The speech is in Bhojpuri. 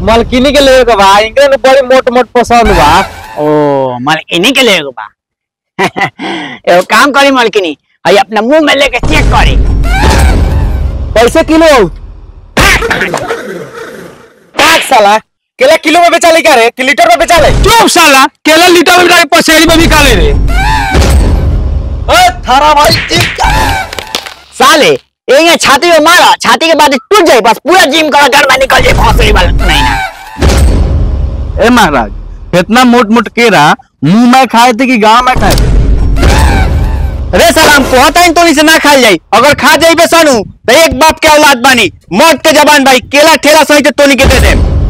मलकिनी के लेवे के बा इनके ने बड़ी मोट मोट पसंद बा ओ मलकिनी के ले बा एगो काम करी मलकिनी हई अपना मुंह में लेके चेक करी कैसे किलो काट साला केला किलो में बेचा ले क्या रे कि लीटर में बेचा ले चुप साला केला लीटर में बिका पसेरी में बिका ले रे ए थारा भाई साले ये छाती में मारा छाती के बाद टूट जाए बस पूरा जिम करा घर में निकल जाए फौसरी वाला नहीं ना ए महाराज इतना मोट मोट केरा मुंह में खाए थे कि गांव में खाए थे रे सलाम कहता है तो से ना खाई जाई अगर खा जाई बे सानू तो एक बाप के औलाद बानी मौत के जबान भाई केला ठेला सही तो तोनी के दे दे